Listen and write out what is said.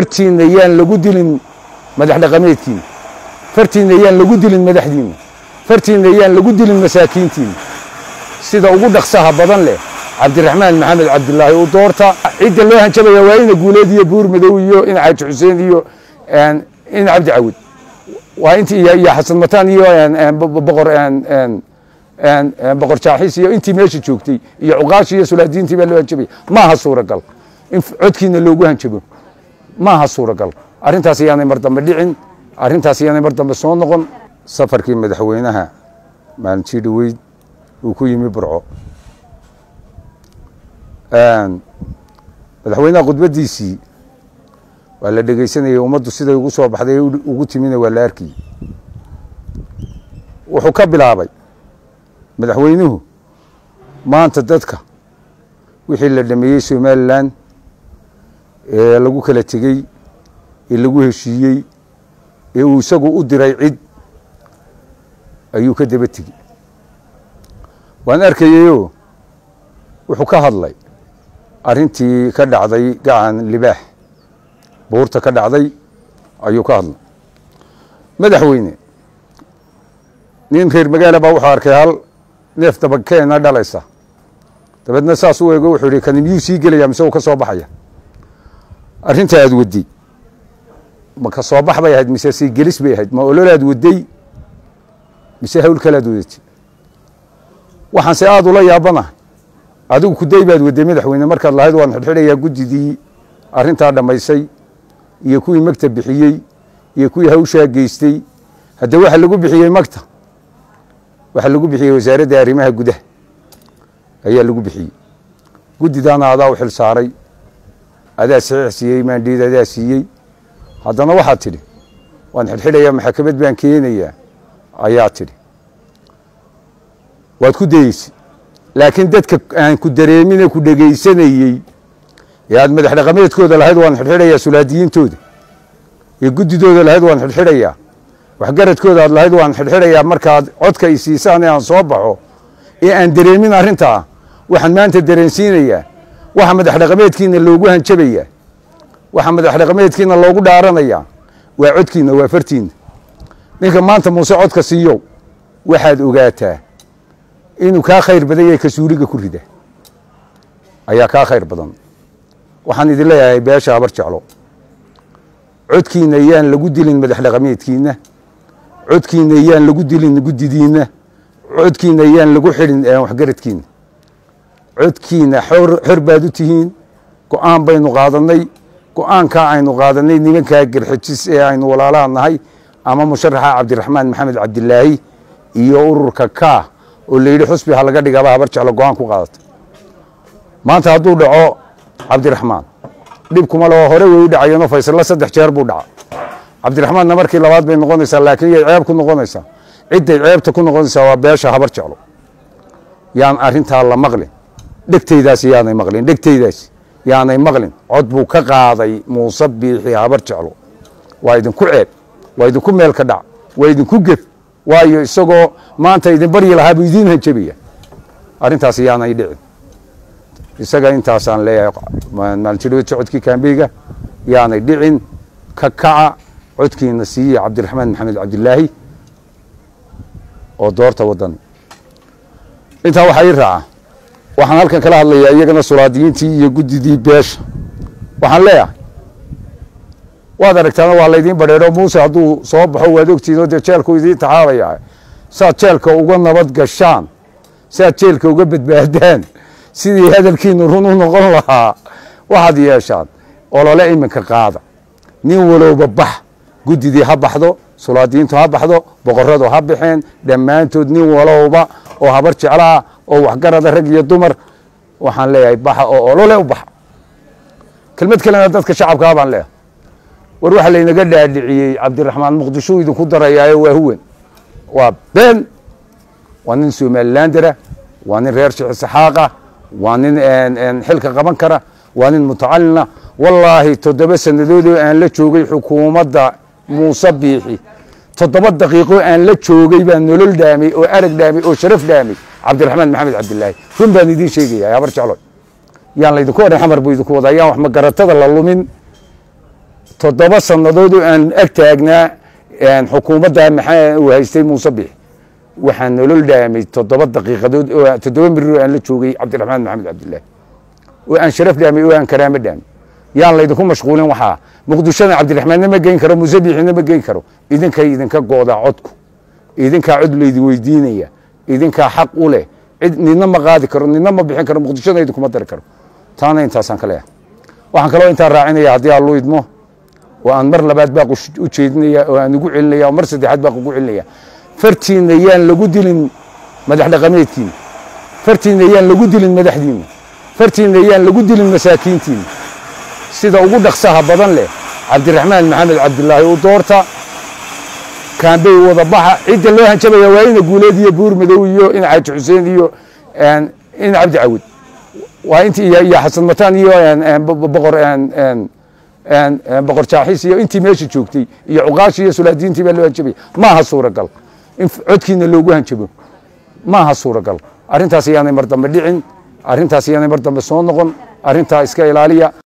fartiinna yaan lagu dilin madax dhaqameedkiina fartiinna yaan lagu dilin madaxdiinna fartiinna yaan lagu dilin masaakiintiinna sida ugu dhaqsaha badan leh cabdiraxmaan maxamed cabdilaahi u doorta cidda loo hanjabaya waa ina guuleed iyo buur madow iyo ina xaaji xuseen iyo ina cabdi cawud waa intii iyo xasan mataan iyo boqor boqor jaaxis iyo intii meesha joogtay iyo cuqaashi iyo sulaadiintii baa loo hanjabaya maaha suuragal in codkiina loogu hanjabo maaha suuragal arrintaas yaanay mar dambe dhicin arrintaas yaanay mar dambe soo noqon safarkii madaxweynaha maalintii dhoweyd uu ku yimi burco madaxweynaha khudbaddiisii waa la dhegaysanayay ummaddu siday ugu soo baxday ugu timina waa la arkayey wuxuu ka bilaabay madaxweynuhu maanta dadka wixii la dhameeyey somalilan ee lagu kala tegey ee lagu heshiiyey ee uu isagu u diray cid ayuu ka daba tegey waan arkayeyoo wuxuu ka hadlay arrintii ka dhacday gacan libaax buurta ka dhacday ayuu ka hadlay madaxweyne nin reer magaala baa wuxuu arkay hal neef dabakeena dhalaysa dabeedna saas u eego wuxuu yihi kani miyuu sii gelaya mise uu ka soo baxaya arrinta aad waday ma ka soo bax bay ahayd mise sii gelis bay ahayd ma ololaad waday mise hawl kalaad wadatay waxaan se aada ula yaabanahay adigu kuday baad waday madaxweyne markaad lahayd waan xidxidhayaa guddidii arrintaa dhammaysay iyo kuwii magta bixiyey iyo kuwii hawshaa geystay hadde waxa lagu bixiyey magta waxaa lagu bixiyey wasaaradda arrimaha gudaha ayaa lagu bixiyey guddidaana adaa u xil saaray adaa saxiix siiyey maandhiid adaa siiyey haddana waxaad tidhi waan xidxidhayaa maxakamad baan keenayaa ayaa tidhi waad ku dayeysay laakiin dadka aan ku dareemine ku dhegaysanayey ee aad madax dhaqameedkooda lahayd waan xidxidhayaa sulaadiyiintooda ee guddidooda lahayd waan xidxidhayaa waxgaradkooda aad lahayd waan xidxidhayaa markaad codka i siisaan ee aan soo baxo ee aan dareemin arrintaa waxaan maanta dareensiinayaa waxa madax dhaqameedkiina loogu hanjabayaa waxa madax dhaqameedkiina loogu dhaaranayaa waa codkiina waa fartiina ninka maanta muuse codka siiyow waxaad ogaataa inuu kaa khayr badan yahay kasuuliga ku rida ayaa kaa khayr badan waxaan idin leeyahay beesha habar jeclo codkiina yaan lagu dilin madax dhaqameedkiina codkiina yaan lagu dilin guddidiinna codkiina yaan lagu xidhin waxgaradkiina codkiina xor baad u tihiin go-aan baynu qaadannay go-aankaa aynu qaadanay nimankaa garxijis ee aynu walaalaha nahay ama musharaxa cabdiraxmaan maxamed cabdilaahi iyo ururka kaa oo la yidhi xusbi ha laga dhigaba habar jeclo go-aan ku qaadata maanta hadduu dhaco cabdiraxmaan dhib kuma leho hore way u dhacayeenoo faysalla saddex jeer buu dhaca cabdiraxmaanna markii labaad bay noqonaysaa laakiin yay ceeb ku noqonaysaa cidday ceebta ku noqonaysaa waa beesha habar jeclo yaan arrintaa la maqlin dhegtaydaasi yaanay maqlin dhegtaydaasi yaanay maqlin cod buu ka qaaday muuse biixi habar jeclo waa idinku ceeb waa idinku meel ka dhac waa idinku gef waayo isagoo maanta idin baryi lahaa buu idiin hanjabaya arrintaasi yaanay dhicin isaga intaasaan leeyahay maalintiidhawedka codkii kaambeyga yaanay dhicin ka kaca codkiina siiye cabdiraxmaan maxamed cabdilaahi oo doorta wadani intaa waxaa ii raaca waxaan halkan kala hadlayaa iyagana sulaadiyiintii iyo guddidii beesha waxaan leeyahay waad aragtaana waa laydiin badheedho muuse hadduu soo baxo waad ogtihiin oo dee jeelku idiin taxaabaya saad jeelka uga nabad gashaan saad jeelka uga badbaadaan sidii hadalkiinu run u noqon lahaa waxaad yeeshaan olole iminka qaada nin walowba bax guddidii ha baxdo sulaadiyiintu ha baxdo boqoradu ha baxeen dhammaantood nin walowba oo habar jeclaha oo waxgarada rag iyo dumar waxaan leeyahay baxa oo olole u baxa kelmad kalena dadka shacabkaa baan leeyahay war waxaa laynaga dhaadhiciyey cabdiraxmaan muqdishuu idinku darayaayo waa huwan waa been waa nin somalilandera waa nin reer shixisxaaqa waa nin xilka qaban kara waa nin mutacalina wallaahi toddoba sannadoodoo aan la joogay xukuumadda muuse biixi toddoba daqiiqo aan la joogay baan nolol dhaamay oo arag dhaamay oo sharaf dhaamay cabdiraxmaan maxamed cabdilaahi run baan idiin sheegaya habar jeclo yaan laydinku odhan xamar buu idinku wadaa yaan wax magaratada la lumin toddoba sannadood oo aan ag taagnaa xukuumadda maxaa uu haystay muuse bix waxaa nolol dhaamay toddoba daqiiqadood oo toddoba mirir oo aan la joogay cabdiraxmaan maxamed cabdilaahi oo aan sharaf dhaamay oo aan karaamo dhaamay yaan laydinku mashquulin waxaa muqdishona cabdiraxmaanna ma geyn karo muuse bixina ma geyn karo idinkay idinka goodaa codku idinkaa cod laydin weydiinaya idinkaa xaq u leh cid nidna ma qaadi karo nidna ma bixin karo muqdishona idinkuma dari karo taana intaasaan ka leeyahay waxaan kaloo intaa raacinaya haddii aan lu idmo oo aan mar labaad baaq u jeedinaya oo aan ugu celinaya oo mar saddexaad baaq ugu celinaya fartiinna yaan lagu dilin madax dhaqameedkiina fartiinna yaan lagu dilin madaxdiinna fartiinna yaan lagu dilin masaakiintiinna sida ugu dhaqsaha badan leh cabdiraxmaan maxamed cabdilaahi u doorta kaambey wada baxa cidda loo hanjabaya waa ina guuleed iyo buur madow iyo ina xaaji xuseen iyo ina cabdi cawid waa intii iyo xasan mataan iyo boqor boqor jaaxis iyo intii meesha joogtay iyo cuqaashi iyo sulaadiintii baa loo hanjabaya maaha suuragal in codkiina loogu hanjabo maaha suuragal arrintaas ayaanay mar dambe dhicin arrintaas ayaanay mar dambe soo noqon arrintaa iska ilaaliya